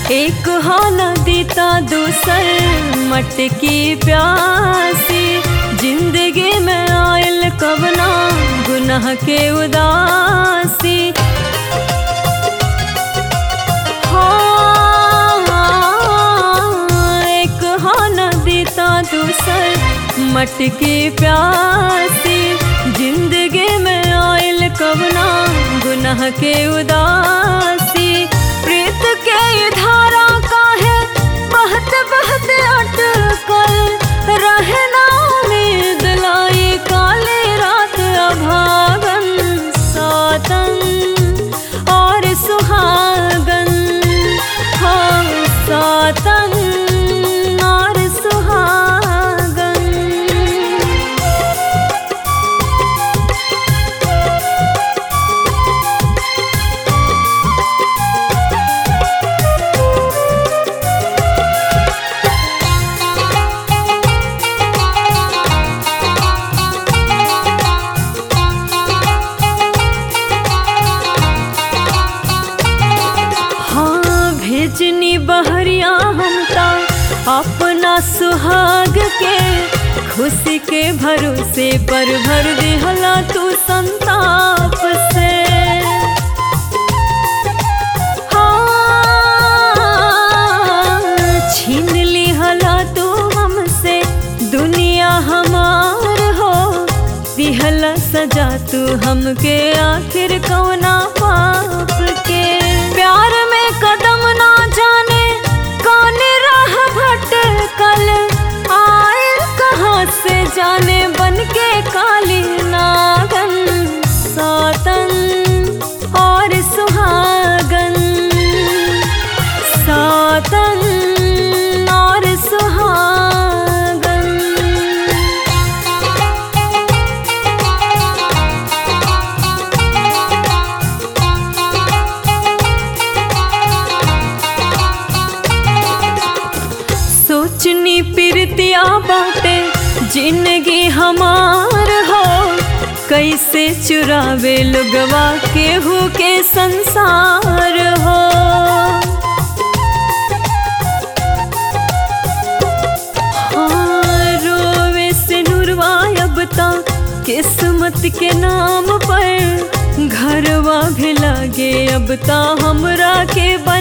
एक हो नदी ता दूसर मटकी प्यासी जिंदगी में आयल कबना गुनाह के उदासी हाँ, एक हो नदी ता दूसर मटकी प्यासी जिंदगी में आयल कबना गुनाह के उदासी प्रीत के ये धारा का है बहत बहत अटकल रहे ना उम्मीद लाई काले रात अभागन सातन और सुहागन हाँ सातन और सुहागन हाँ भेजनी बहरिया हमता अपना सुहाग के खुशी के भरोसे पर भर दिहला तू संताप से हाँ, छीन लिहला तू हमसे दुनिया हमार हो दिहला सजा तू हमके आखिर कौना पाप के प्यार में कदम ना जाने कौन राह भटकल आए कहाँ से जाने बन के काली नागन सातन और सुहागन सातन और सुहागन सोचनी पिरतिया बाटे जिंदगी हमार हो कैसे चुरावे लोगवा केहू के संसार हो हाँ, रोवे से नुरवा अब ता किस्मत के नाम पर घरवा भी लागे अब ता हमरा के बा